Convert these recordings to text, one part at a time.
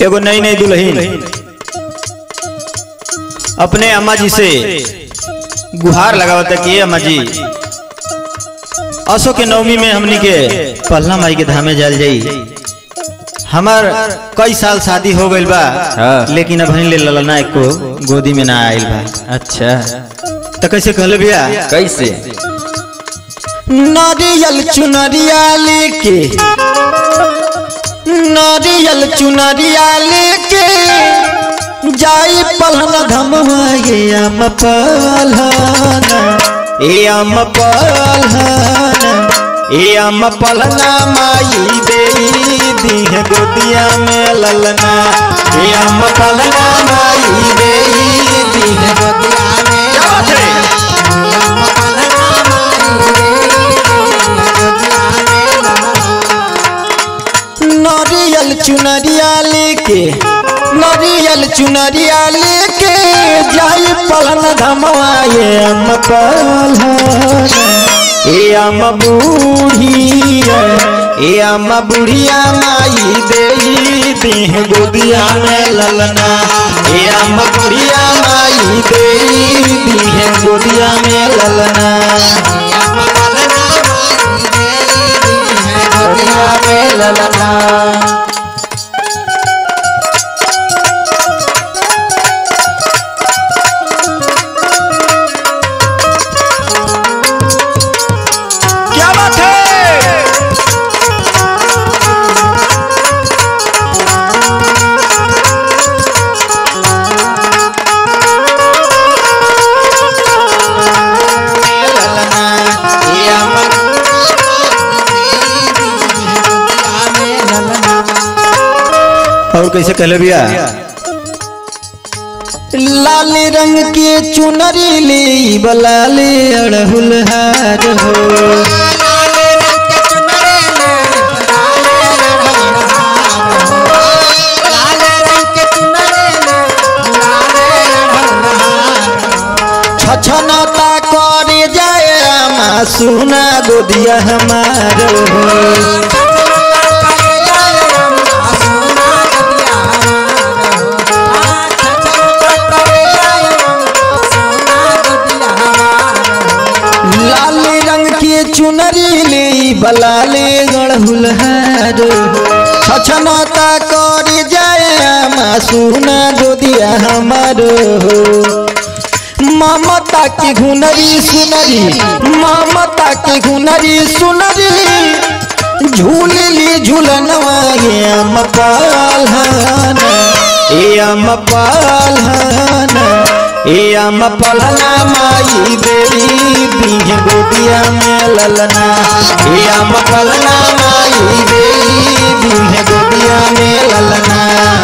एगो नई नई दुल्हन अपने अम्मा जी से गुहार लगावता कि अम्मा जी असो के नवमी में हमनी के पहला माई के धामे जाल जाई हमार कई साल शादी हो गइल बा हाँ। लेकिन अब ले ललना एको गोदी में ना आइल बा अच्छा तो कैसे कहले भैया कैसे नारियल चुनरिया लेके नारियल चुनरिया लेके जाई पलहन धमवा ये अम पलहना ए अम पलहना ए अम पलहना माई दे दीह गोदिया में ललना ए अम पलहना माई दे दीह गोदिया में क्या बात है? नारियल चुनरिया लेके नारियल चुनरिया लेके जाई पलन धमवाए अम पलहन ए अम बूढ़िया ए अम बुढ़िया माई दे देह गोदिया में ललना ए अम बुढ़िया माई दे देह गोदिया में ललना गोदिया में ललना क्या बात है और कैसे कहले भैया लाल रंग के चुनरी ले बलाले अड़हुल हार हो छछनता करे जाए आमा सुना गोदिया हमार हो लाल रंग के चुनरी ले बलाले गढ़ुल हार छछनता करे जाए आमा सुना गोदिया हमार हो ममता की घुनरी सुनरी ममता की घुनरी सुनरी झूल ली झूलनवा ये अम पालहना ए अम पालहना ए अम पलना माई देई दीह गोदिया में ललना ए अम पलना माई देई दीह गोदिया में ललना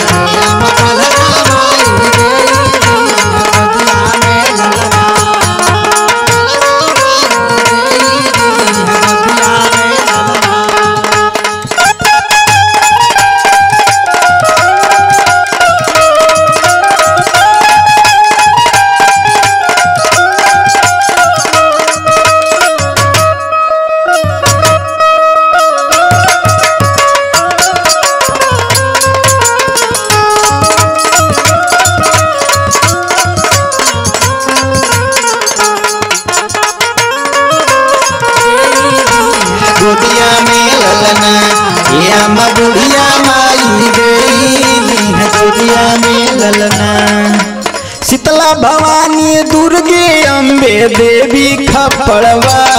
गोदिया में ललना ये अम्मा बुढ़िया माई गई गोदिया में ललना शीतला भवानी दुर्गे अम्बे देवी खपड़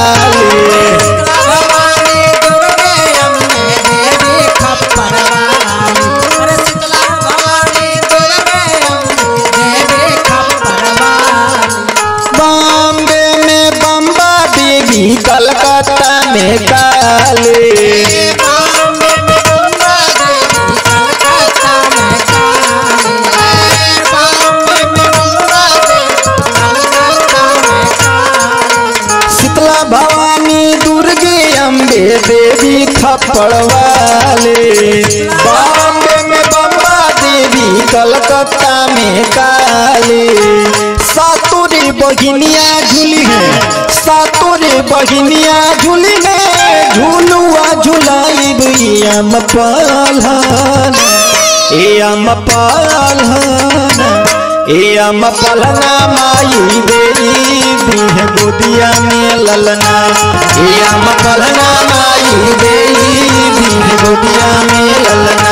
वाले बॉम्बे में बम्बा देवी कलकत्ता में काले शीतला भवानी दुर्गे अम्बे देवी खपड़ वाले बॉम्बे में बम्बा देवी कलकत्ता में काले सातोरे बहिनिया झूली है सातोरे बहिनिया झूली है झूलुआ झुलाई बुआ पलहन ए अम पालना ए अम पलना माई देई दीह गोदिया में ललना ए अम पलना माई देई दीह गोदिया में ललना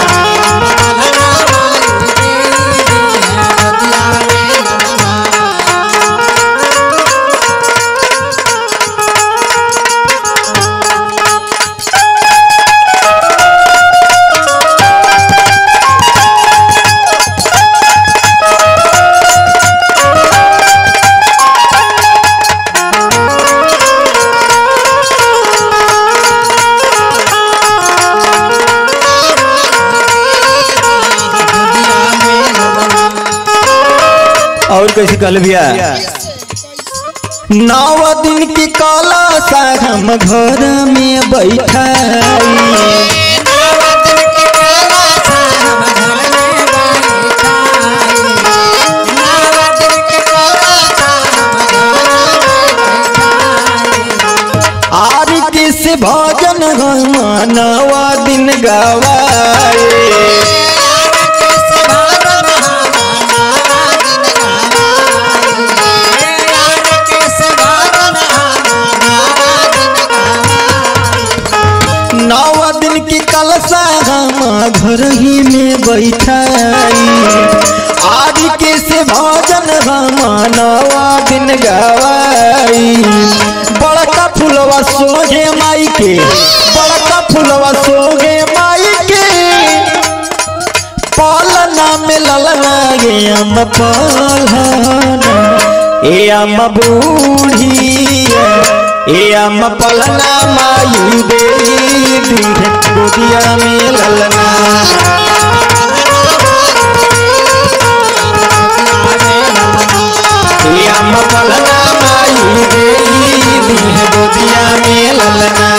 और कैसे कल भैया नौ दिन की काला सा हम घर में बैठाई आर किस भजन हम नवा दिन गवाए नौ दिन की कलसा हम घर ही में बैठाई आज के से भजन हम नवा दिन गवाई बड़का फुलवा सोहे माई के बड़का फुलवा सोहे माई के पालना में ललना गे अम पालना ए अम बूढ़िया ए अम पलना माई दे दीह गोदिया में ललना ए अम पलना माई दे दीह गोदिया में ललना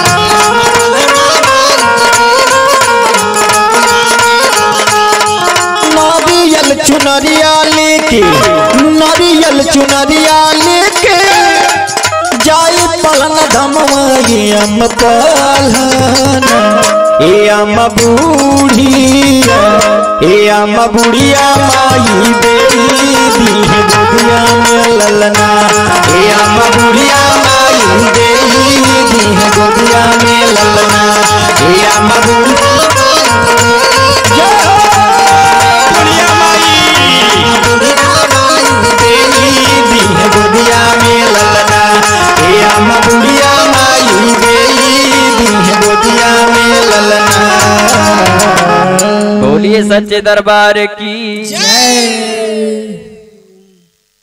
नारियल चुनरिया लेके नारियल चुनरिया लेके जाई पलन धमवा ये अम पलना ए अम बूढ़िया ए अम बुढ़िया माई देई दीह गोदिया में ललना ए अम बुढ़िया माई देई दीह गोदिया में ललना ए अम बुढ़िया जय हो! बुढ़िया माई देई दीह गोदिया में ललना ए अम बुढ़िया माई देई दीह गोदिया में ललना बोलिए सच्चे दरबार की जय